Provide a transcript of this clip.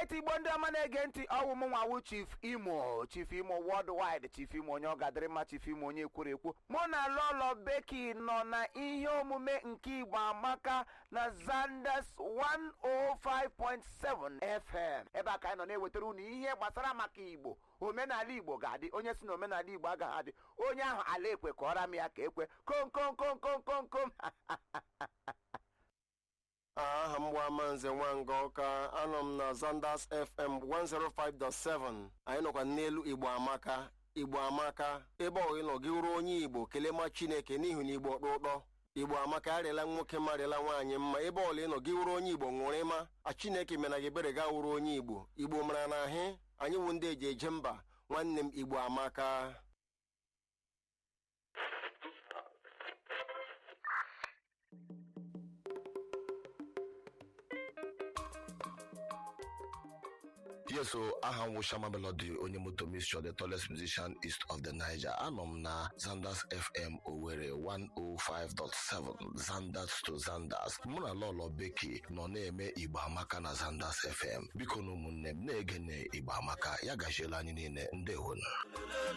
alright igbo ndị ọma na-ege ntị ọwụ m nwawu chief imo chief imo worldwide chief imo onye ọgadịrịmma chief imo onye kwuru ekwu mụ na lolo beki nọ na ihe omume nke igbo amaka na zanders 105.7 fm ebe a ka anyị nọ na-ewetara unu ihe gbasara maka igbo omenala igbo ga-adị onye si na omenala igbo agaghị adị onye ahụ ala ekwe kọọra m ya ka ekwe kom kom kom kom kom kom aha m bụ amanze nwanga ọka anọ m na zanders fm 105.7 anyị nọkwa n'elu igbo amaka igbo amaka ebe ọ ịnọ gị ruo onye igbo kelee ma chineke n'ihi na igbo ọkpụ ụtọ igbo amaka arịala nwoke marịala nwaanyị mma ebe ọla ịnọ gị wuru onye igbo ṅụrụ ịma a chineke mena gị ebere ga wuru onye igbo igbo mara na ahị anyị wụ ndị eji eje mba nwanne m igbo amaka yes so aha m wụ Shama Melody onye moto mixture the tallest musician east of the Niger anọ m na Zanders FM Owerri 105.7 Zanders to Zanders mụ na Lolo Beki nọ na-eme Igbo Amaka na Zanders FM biko na ụmụnne m na-ege na Igbo Amaka ya gachiela anyị niile ndewonu